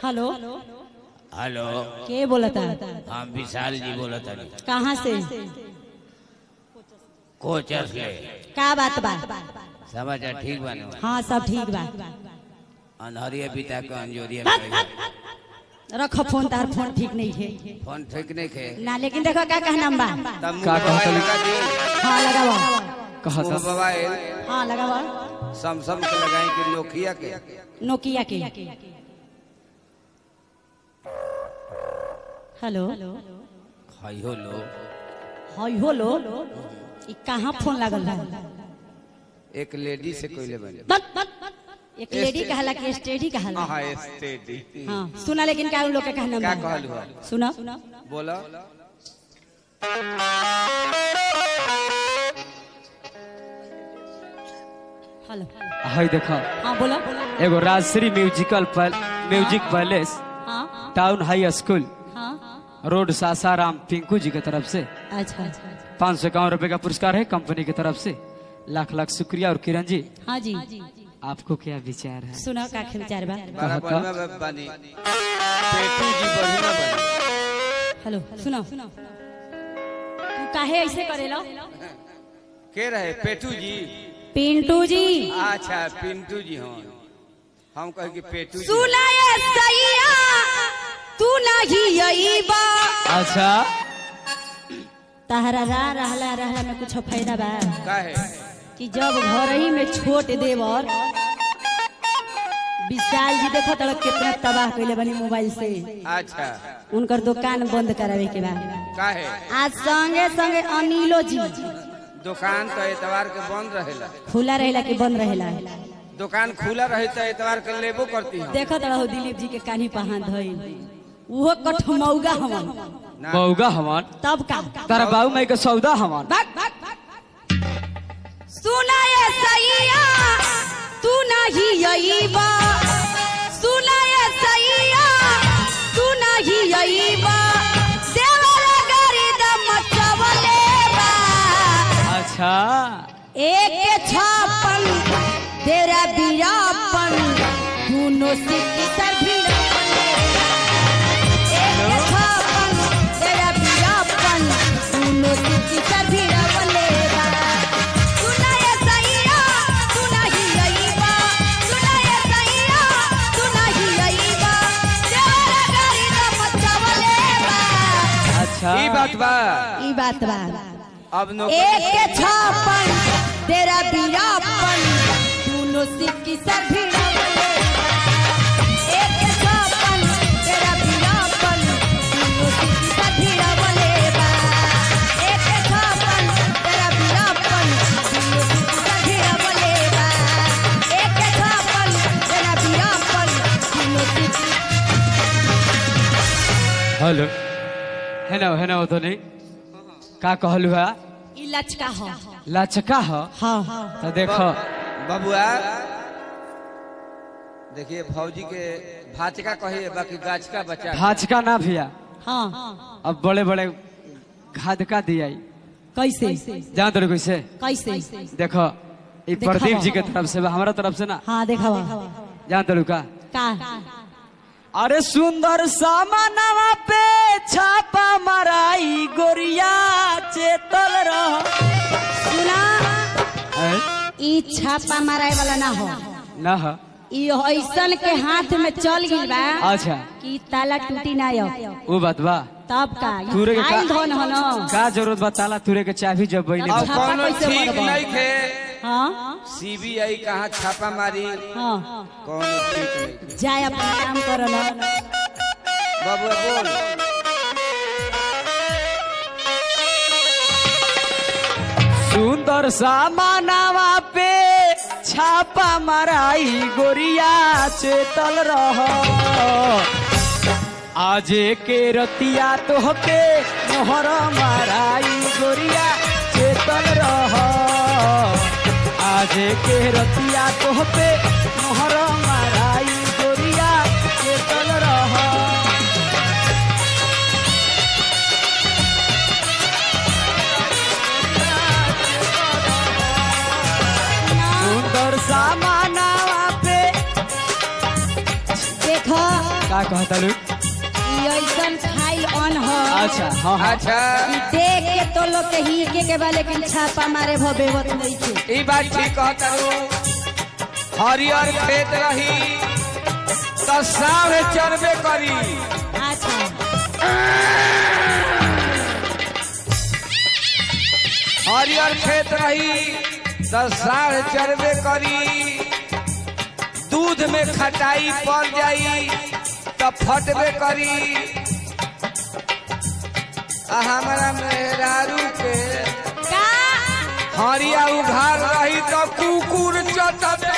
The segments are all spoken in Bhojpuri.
हेलो हेलो के बोलता हम विशाल जी बोलत हनी कहाँ से कोचस ले का बात बा समाचार ठीक बाने हाँ सब ठीक बा अनहरिया पिता के अंजोरिया में रखो फोन तार फोन ठीक नहीं है फोन ठीक नहीं खे ना लेकिन देखो का कहना बा तब का मुंह मोबाइल कहतली? लगा दी हाँ लगावा कहा मुंह था मोबाइल हाँ लगावा सैमसंग के लगाई कि नोकिया के नोकिया के हेलो खइयो लो हई हो लो ई कहाँ फोन लागल बा एक लेडी से कोइले बने बक, बक, बक। एक लेडी कहला कि स्टेडी कहला हाँ स्टेडी हाँ सुना लेकिन का उन लोग के कहना क्या बा कहलू है सुना बोलो हेलो हाय देखा हाँ बोलो एगो राजश्री म्यूजिकल पैल, म्यूजिक पैलेस हाँ टाउन हाई स्कूल हाँ रोड सासाराम पिंकू जी की तरफ से अच्छा अच्छा पाँच सौ इक्यावन रुपए का पुरस्कार है कंपनी की तरफ से लाख लाख शुक्रिया और किरण जी हाँ जी आपको क्या विचार है सुनो का विचार बा बड़ा कहा बढ़िया बनी पेटू जी बढ़िया बनी हेलो सुनो तू काहे ऐसे करेला के रहे पेटू जी पिंटू जी अच्छा पिंटू जी हाँ हम कहे कि पेटू जी सुना ये सैया तू नहीं यही बा अच्छा तहरा रा रहला रहला में कुछ फायदा बा का है कि जब घर ही में छोट देवर विशाल जी देखो तड़क कितना तबाह कैले बनी मोबाइल से अच्छा उनकर दुकान बंद करावे के बाद का है आज संगे संगे अनिलो जी दुकान तो एतवार के बंद रहेला खुला रहेला कि बंद रहेला दुकान खुला रहे तो एतवार के लेबो करती हम देखो तड़ो दिलीप जी के कानी पहान धइल उहो कठमौगा हमन ना बउगा हवन तब का तारा बाबू माई के सौदा हवन सुना ये सैया तू नहीं यही बा सुना ये सैया तू नहीं यही बा देवरा गारी दम चवले बा अच्छा एक के छापन तेरा बीरापन दोनों सिक्की सर भी एक के छापन तेरा बीरापन दोनों सिक्की सर भी रवलेगा सुना ये सैया सुना ही यही बा सुना ये सैया सुना ही यही बा तेरा गाड़ी का मचावलेगा अच्छा ई बात बा ई बात बा अब नो एक के छापन तेरा बीरापन दोनों सिक्की सर भिड़ावले एक के छापन तेरा बीरापन दोनों सिक्की सर भिड़ावले बा एक के छापन तेरा बीरापन दोनों सिक्की सर भिड़ावले बा एक के छापन तेरा बीरापन दोनों सिक्की हेलो है ना है ना वो तो नहीं का कहलू है ई लचका हो लचका हो हाँ तो देखो बबुआ देखिए भौजी के भाचका कहिए बाकी गाछ का बच्चा भाजका ना भैया हाँ अब बड़े बड़े घाधका दिया कैसे जान तो कैसे कैसे देखो ये दिखावा। प्रदीप जी के तरफ से बा, हमारा तरफ से ना हाँ देखावा जान तो का का अरे सुंदर सामानवा पे छापा मराई गोरिया चेतल रह सुना हैं? ई छापा मारे वाला ना हो ना हो ई ऐसन के हाथ में चल गई बा अच्छा कि ताला टूटी ना हो वो बात बा तब का ई तूरे के खाइल का- धन हो न का जरूरत बा ताला तुरे के चाबी जब बैले अब छापा कौनो कैसे ठीक मरबा? नहीं थे हाँ सीबीआई कहाँ छापा मारी हाँ कौनो ठीक नहीं थे जाए अपना काम करो न बबुआ बोल सुंदर सामानवा पे छापा मराई गोरिया चेतल रह आजे के रतिया तोहके मोहर माराई गोरिया चेतल रह आजे के रतिया तोहके मोहर माराई गोरिया चेतल रह सुंदर सामानवा पे देखो का कहता लू ई ऐसन खाइल अन ह अच्छा हाँ हाँ अच्छा ई देख के तो लोग के ही के के बा लेकिन छापा मारे भो बेवत नहीं थे ई बात ठीक कहता हूँ हरियर खेत रही तो साढ़े चरबे करी अच्छा हरियर खेत रही तो साढ़ चरबे करी दूध में खटाई पड़ जाई तो फटबे करी आ हमारा मेहरारू के का हरिया उघार रही तो कुकुर चटबे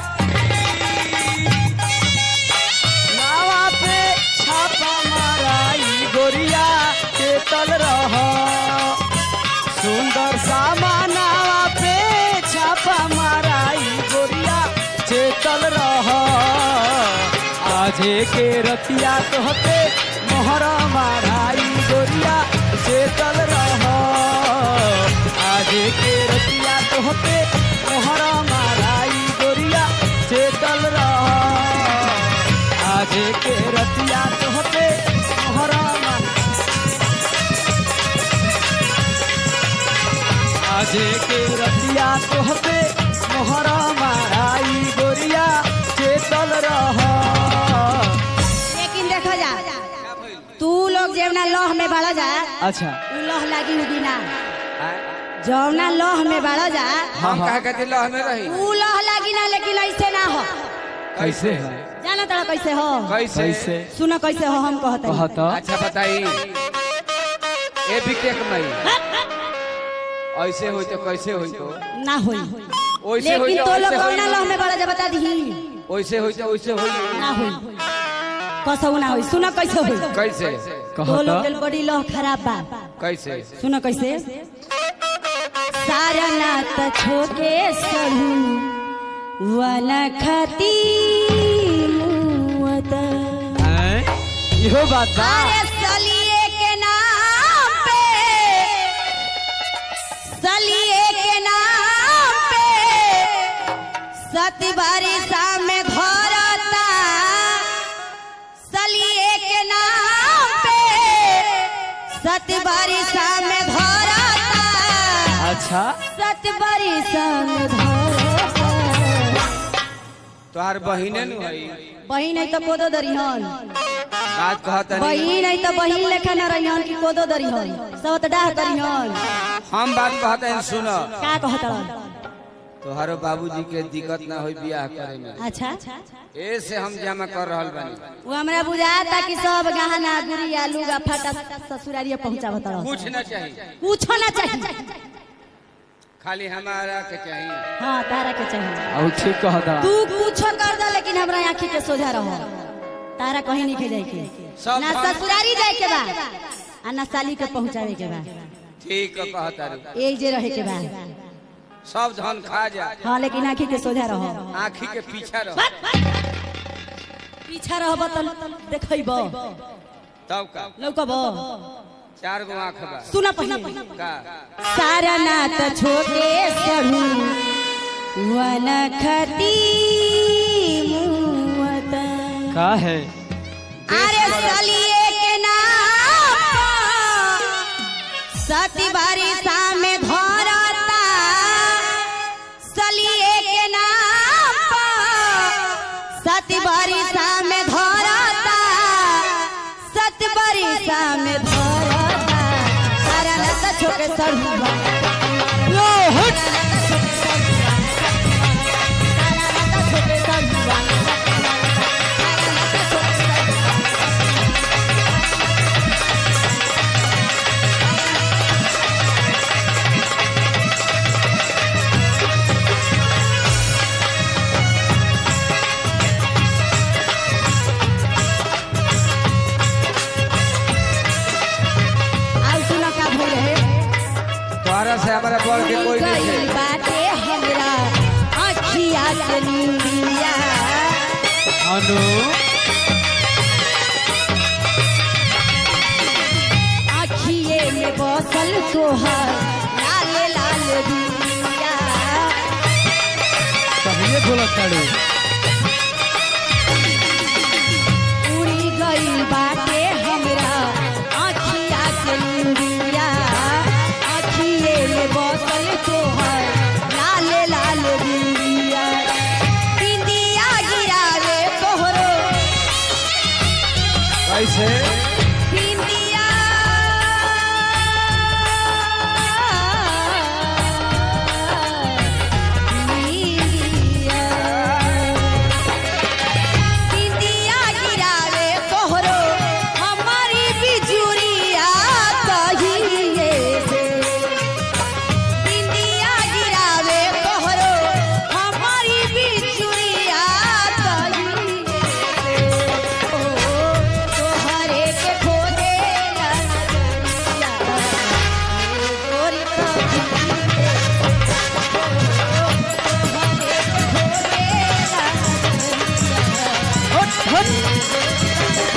नावा पे छापा माराई गोरिया के तल रह सुंदर सामा नावा पे छापा माराई गोरिया चेतल रह आजे के रतिया तोहते मोहर माराई गोरिया चेतल रह आजे के रतिया तोहते मोहर माराई गोरिया चेतल रह आजे के रतिया तोहते मोहर मार आजे के रतिया तोहते मोहर माराई गोरिया चेतल रह लेकिन देखो जा तू लोग जेवना लह में बड़ा जा अच्छा उ लह लागी उगी ना जौना लह में बड़ा जा हम कहा कहते लह में रही उ लह लागी ना लेकिन ऐसे ना हो कैसे है जाना तड़ा कैसे हो कैसे कैसे सुनो कैसे हो हम कहते हैं। कहता अच्छा बताई ए भी केक मई ऐसे होई तो कैसे होई तो ना होई ओइसे होई लेकिन तो तो लोग ऐसे कौना लह होई में बड़ा जा बता दी ओइसे होई तो ओइसे होई ना होई कसौ ना होई सुनो कैसे होई कैसे तो लोग कहता दिल बड़ी लह खराब बा कैसे सुनो कैसे सारा नात छोके सरू वन खती मुवत हैं? इहो बात बा अरे सलिए के नाम पे सलिए के नाम पे सती बारिशा में घरता सलिए के नाम पे सती बारिशा में घरता अच्छा सती बारिशा में घरता तोहार बहिने नु हई बहिन है तो कोदो दरिहन बात कहता नहीं बहिन है तो बहिन लेखा न रहिहन कि कोदो दरिहन सब तो डाह करिहन हम बात कहते हैं सुनो का कहत तोहारो बाबूजी के दिक्कत ना होई बियाह करे में अच्छा ए से हम जमा कर रहल बानी वो हमरा बुझाता कि सब गहना गुड़िया लुगा फटा ससुरारिया पहुंचावत रह कुछ ना चाहिए कुछ ना चाहिए खाली हमारा के चाहिए हाँ तारा के चाहिए और ठीक कहता तू कुछ कर दे लेकिन हमरा आँखी के सोझा रहो तारा कहीं नहीं के जाए के सब ना हम- ससुरारी जाए के बा आ ना साली के पहुंचावे के बा ठीक है कहता रू एक जे रहे के बा सब धन खा जा हाँ लेकिन आँखी के सोझा रहो आँखी के पीछा रहो पीछा रहब त देखब तब का लौकब चार गो आँख बा सुना पहले का सारा नात छोटे सरू वन खती मुवत का है अरे सलिए के नाम सती बारिशा में धरता सलिए के नाम सती बारिशा में धरता सत बारिशा में धरता सारा नात छोटे सरू लो हट आउ सुना का भइल है तोहरा से हमारा बढ़ के कोई नहीं गइल है बाटे हमरा अखिया से नीलिया अनु अखिए में बसल तोहर लाल लाल दुनिया कहिए बोलत ताड़ू उड़ी कैसे बिंदिया बिंदिया बिंदिया गिरावे तोहरो हमारी बिजुरिया कहिए से बिंदिया गिरावे तोहरो हमारी बिजुरिया कहिए से ओ तोहरे के खोजे ला नजरिया गोरी कहिए हट हट